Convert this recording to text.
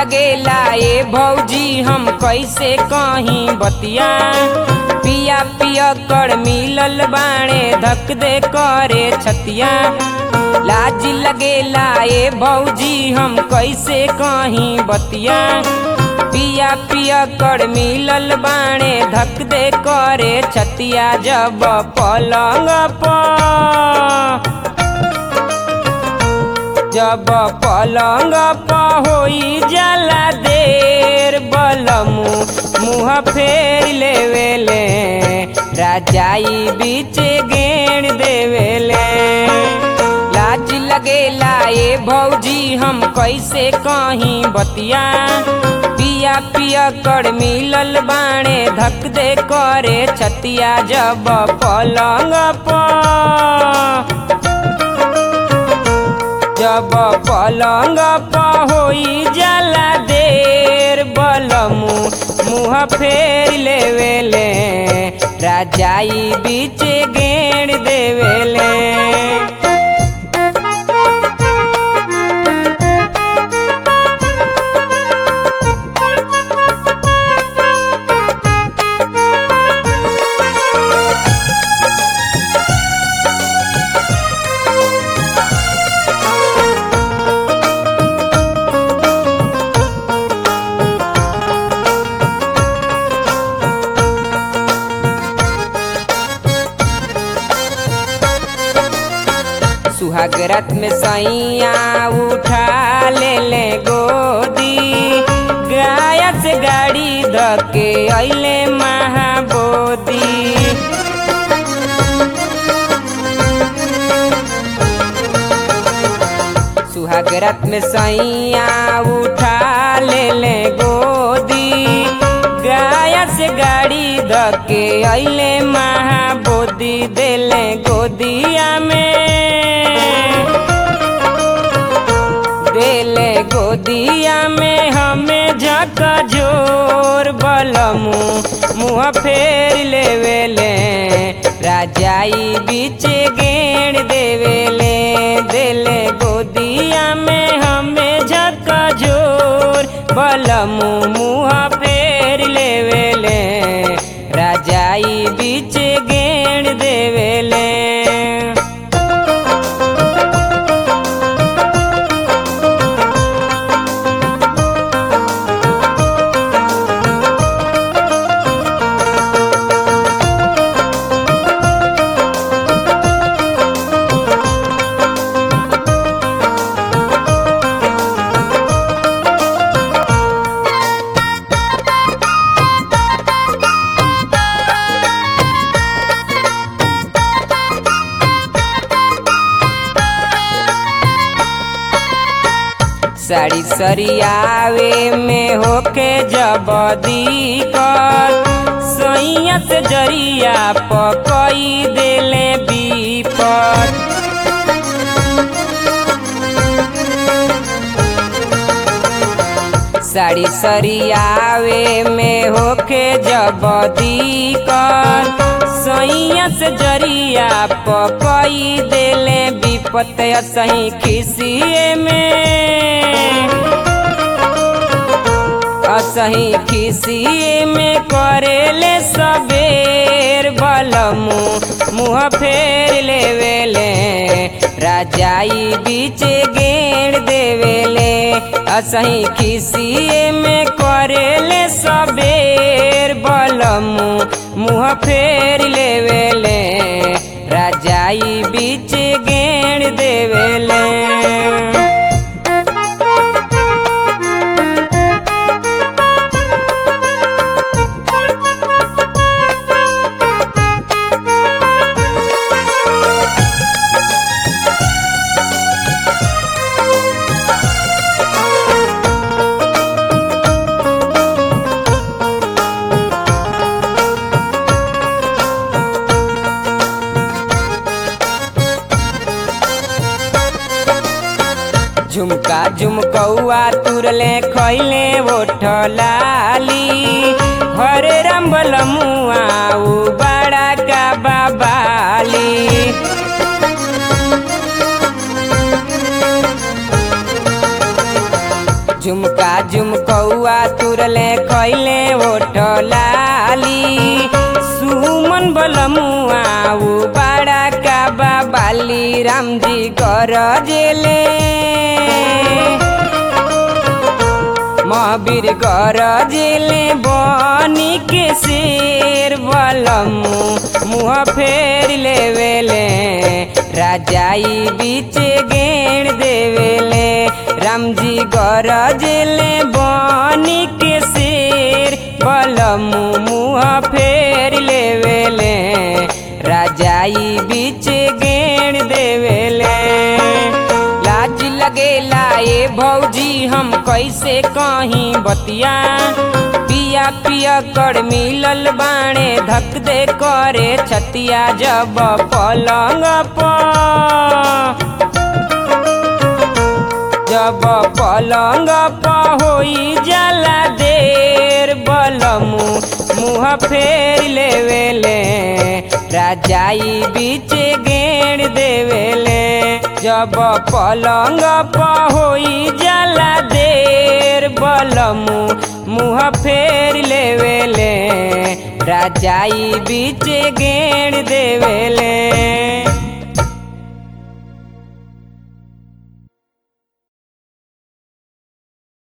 लगेला ए भौजी हम कैसे कहीं बतिया पिया पिया कर मिलल बाणे धक दे करे छतिया लाज लगेला ए भौजी हम कैसे कहीं बतिया पिया पिया कर मिलल बाणे धक दे करे छतिया जब पलंग पर जब पलंग पर होई जाला देर बलमु मुँह फेर लेवेले राजाई बीच गेण देवेले लाज लगेला ए भौजी हम कैसे कहीं बतिया पिया पिया कर मिलल बाणे धक दे करे छतिया जब पलंग पर जब पलंग पर होई जाला देर बलमु मुँह फेर लेवेले राजाई बीच गेण देवेले सुहाग रात में सैया उठा ले ले गोदी गाया से गाड़ी धके अइले महाबोदी सुहाग रात में सैया उठा ले ले गोदी गाया से गाड़ी धके अइले महाबोदी देले गोदिया में देले गोदिया में हमें झका जोर बलमु मुँह फेर लेवेले राजाई बीच गेण देवेले देले गोदिया में हमें झका जोर बलमु मुँह फेर लेवेले राजाई बीच गेण देवेले साड़ी सरियावे में होके जबदी कर सैया से जरिया पकई देले बीपर साड़ी सरियावे में होके जबदी कर सैया से जरिया पकई देले विपत सही खिसिए में असही खिसिए में करेले सबेर बलमु मुँह फेर लेवेले राजाई बीच गेण देवेले असही खिसिए में करेले सबेर बलमु मुँह फेर लेवेले राजाई बीच गेण देवेले झुमका झुमकौआ तुरले खैले ओठ लाली हरे रंबल मुआ उ बड़ा का बाबाली झुमका झुमकौआ तुरले खैले ओठ लाली सुमन बलमुआ उ बाड़ा का बाबाली रामजी कर जेले महावीर कर जेले बनी के शेर बलमु मुँह फेर लेवेले राजाई बीच गेण देवेले रामजी कर जेले बनी के शेर बलमु मुँह फेर लेवेले राजाई बीच गेण देवेले लाज लगेला ए भौजी हम कैसे कहीं बतिया पिया पिया कर मिलल बाणे धक दे करे छतिया जब पलंग पर जब पलंग पर होई जाला देर बलमु मुँह फेर लेवेले राजाई बीच गेण देवेले जब पलंग पर होई जाला देर बलमु मुँह फेर लेवेले राजाई बीच गेण देवेले